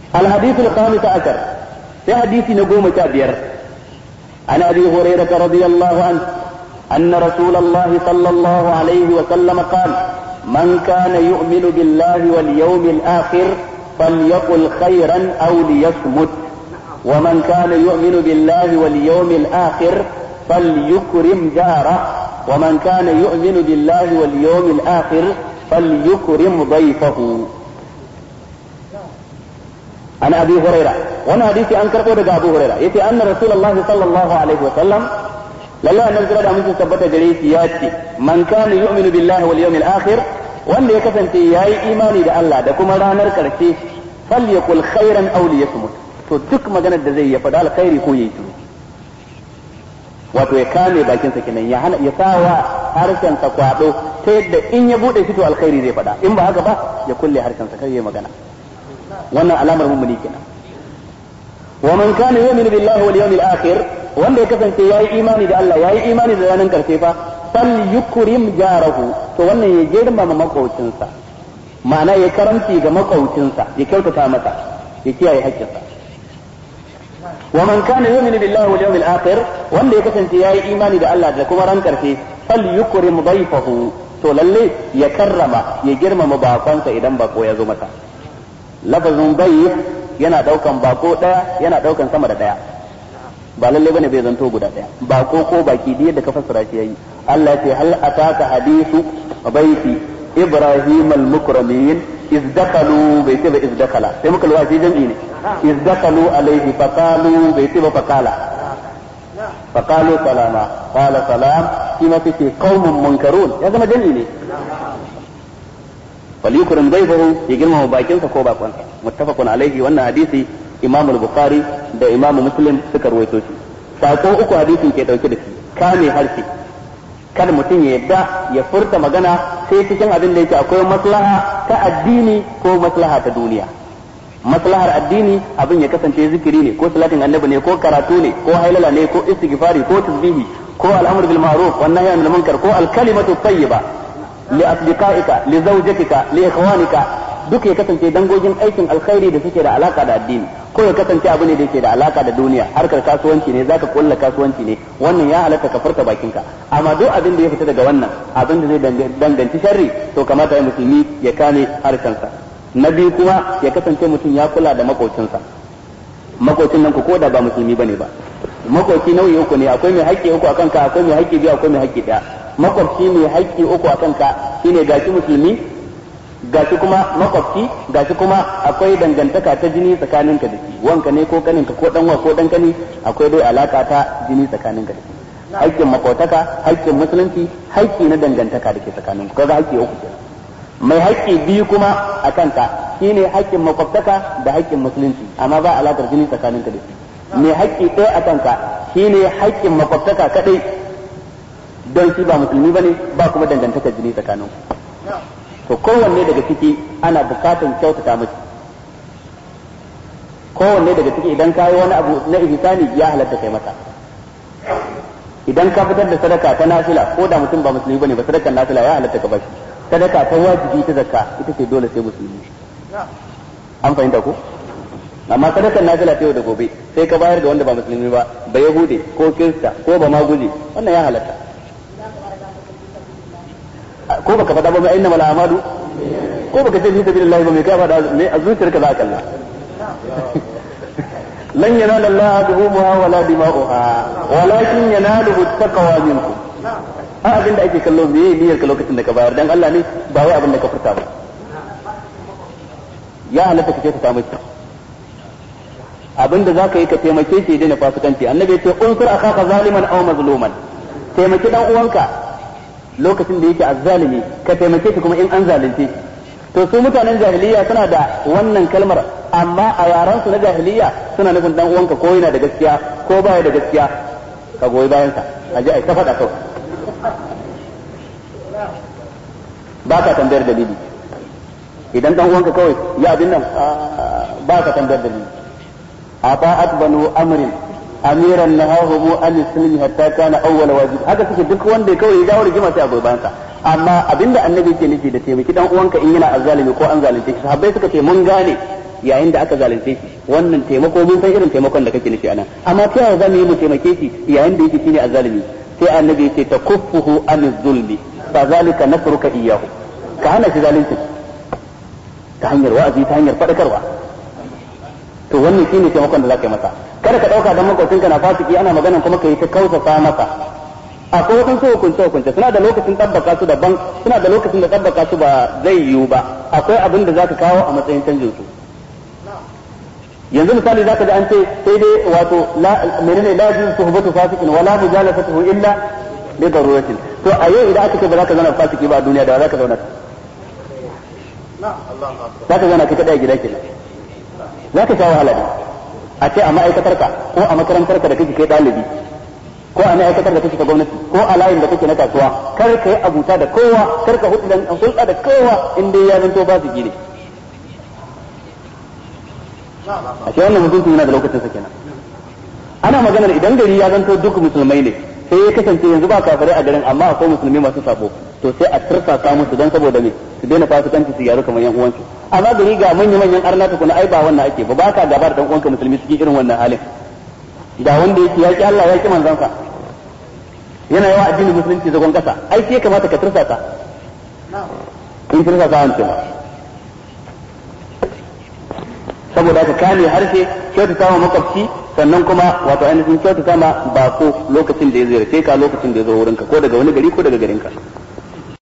الحديث الخامس عشر في حديث نقوم كابير عن ابي هريره رضي الله عنه ان رسول الله صلى الله عليه وسلم قال من كان يؤمن بالله واليوم الاخر فليقل خيرا او ليصمت ومن كان يؤمن بالله واليوم الاخر فليكرم جاره ومن كان يؤمن بالله واليوم الاخر فليكرم ضيفه عن ابي هريره وانا حديثي ان كربو daga ابو هريره yace anna rasulullah sallallahu alaihi wa sallam lalle annabi kira da mun tabbata gare shi ya ce man kana yu'minu billahi wal yawmil akhir wanda ya kasance yayi imani da Allah da kuma ranar karshe falyakul khairan aw liyasmut to duk maganar da zai ya faɗa alkhairi ko yayi shiru wato ya kame bakin sa kenan ya hana ya sawa harshen sa kwado ta yadda in ya bude shi to alkhairi zai faɗa in ba haka ba ya kulle harshen sa kai ya magana wannan alamar mummuni kenan wa man kana yu'minu billahi wal yawmil akhir wanda ya kasance yayi imani da Allah yayi imani da ranar karshe fa fal yukrim jarahu to wannan ya girmama makaucinsa ma'ana ya karanci ga makaucinsa ya kyautata masa ya kiyaye haƙƙinsa wa man kana yu'minu billahi wal yawmil akhir wanda ya kasance yayi imani da Allah da kuma ran karshe fal yukrim dayfahu to lalle ya karrama ya girmama bakonsa idan bako ya zo masa lafazin bayif yana daukan bako daya yana daukan sama da daya ba lalle bane bai zanto guda daya bako ko baki da yadda ka fassara shi yayi Allah ya ce hal ataka hadithu baiti ibrahim al-mukramin iz dakalu bai ce ba iz dakala sai muka lura shi jam'i ne iz dakalu alaihi faqalu bai ce ba faqala faqalu salama qala salam shi ma ce qaumun munkarun ya zama jam'i ne falyukrim dayfahu ya girmama bakinsa ko bakonsa muttafaqun alaihi wannan hadisi imam al-bukhari da imam muslim suka rawaito shi sako uku hadisin ke dauke da shi kame harshe kada mutum ya yadda ya furta magana sai cikin abin da yake akwai maslaha ta addini ko maslaha ta duniya maslahar addini abin ya kasance zikiri ne ko salatin annabi ne ko karatu ne ko hailala ne ko istighfari ko tasbihi ko al'amr bil ma'ruf wan nahy anil munkar ko al kalimatu tayyiba li asdiqaika li zawjatika li ikhwanika duk ya kasance dangogin aikin alkhairi da suke da alaka da addini ko ya kasance abu ne da yake da alaka da duniya harkar kasuwanci ne zaka kulla kasuwanci ne wannan ya halatta ka furta bakinka amma duk abin da ya fita daga wannan abin da zai danganci sharri to kamata ya musulmi ya kame harshensa na biyu kuma ya kasance mutum ya kula da makocinsa makocin nan ku ko da ba musulmi bane ba makoci nau'i uku ne akwai mai haƙƙi uku akan ka akwai mai haƙƙi biyu akwai mai haƙƙi ɗaya makwabci mai haƙƙi uku akan ka shine gashi musulmi gashi kuma makwabci gashi kuma akwai dangantaka ta jini tsakaninka da shi wanka ne ko kaninka ko danwa ko dan kani akwai dai alaka ta jini tsakaninka da shi haƙƙin makwataka haƙƙin musulunci haƙƙi na dangantaka da ke tsakaninku kaga haƙƙi uku kenan mai haƙƙi biyu kuma a kanka shine haƙƙin makwabtaka da haƙƙin musulunci amma ba alaƙar jini tsakaninka da shi mai haƙƙi ɗaya a kanka shine haƙƙin makwabtaka kadai don shi ba musulmi bane ba kuma dangantakar jini tsakaninku to kowanne daga ciki ana bukatan kyautata miki kowanne daga ciki idan ka yi wani abu na ihsani ya halatta kai masa idan ka fitar da sadaka ta nafila ko da mutum ba musulmi bane ba sadakar nafila ya halatta ka bashi sadaka ta wajibi ta zakka ita ce dole sai musulmi an fahimta ko amma sadakar nafila ta yau da gobe sai ka bayar ga wanda ba musulmi ba ba yahude ko kirista ko ba maguje wannan ya halatta ko baka faɗa ba mai aina mala amadu ko baka ce fi sabilillah ba mai ka faɗa mai a zuciyarka za ka kalla lan yanala Allah duhumuha wala dima'uha walakin yanaluhu taqwa minkum a abin da ake kallo me niyyar ka lokacin da ka bayar dan Allah ne ba wai abin da ka furta ba ya halatta ka ce ta samu abin da zaka yi ka taimake shi daina fasikanci annabi ya ce unsur akhaka zaliman aw mazluman taimaki dan uwanka lokacin da yake azzalimi ka taimake shi kuma in an zalunce shi to su mutanen jahiliya suna da wannan kalmar amma a yaran su na jahiliya suna nufin dan uwanka ko yana da gaskiya ko baya da gaskiya ka goyi bayan sa a ji ai ta faɗa kawai ba ka tambayar dalili idan dan uwanka kawai ya abin nan ba ka tambayar dalili ata'at banu amrin amiran nahahu an sulmi hatta kana awwal wajib haka suke duk wanda kawai ya jawo rigima sai a goyi bayan sa amma abinda annabi ke nufi da taimaki dan uwanka in yana azzalimi ko an zalunce shi sahabbai suka ce mun gane yayin da aka zalunce shi wannan taimako mun san irin taimakon da kake nufi anan amma ta yaya zamu yi mu taimake shi yayin da yake shine azzalimi sai annabi ya ce takuffuhu an zulmi fa zalika nasruka iyyahu ka hana shi zalunci ta hanyar wa'azi ta hanyar fadakarwa to wannan shine taimakon da zaka yi masa kada ka dauka dan makwabcinka na fasiki ana magana kuma kai ta kausa masa akwai wasu hukunce hukunce suna da lokacin tabbaka su daban suna da lokacin da tabbaka su ba zai yiwu ba akwai abin da zaka kawo a matsayin canjin su yanzu misali zaka ji an ce sai dai wato la menene la yajuz suhbatu fasikin wala mujalasatuhu illa li daruratin to a yau idan aka ce ba za ka zauna fasiki ba a duniya da za ka zauna za ka zauna kai kadai a gida kenan za ka sha wahala ne a ce a ma'aikatarka ko a makarantarka da kake kai ɗalibi ko a ma'aikatar da kake ta gwamnati ko a layin da kake na kasuwa kar ka yi abuta da kowa kar ka hulɗa da kowa in dai ya zanto ba su gine a ce wannan mutunci yana da lokacin sa kenan ana maganar idan gari ya zanto duk musulmai ne sai ya kasance yanzu ba kafirai a garin amma akwai musulmi masu sabo to sai a tursasa musu don saboda me su daina fasikanci su gyaru kamar yan uwansu amma gari ga manya manyan arna tukuna ai ba wannan ake ba ba ka gaba da dan uwanka musulmi suke irin wannan halin da wanda yake yaki Allah ya ki manzansa yana yawa addinin musulunci zagon kasa ai sai kamata ka tursasa in tursasa an ce saboda ka kame harshe kyautata ma makwabci sannan kuma wato ainihin kyautata ma bako lokacin da ya ziyarce ka lokacin da ya zo wurinka ko daga wani gari ko daga garinka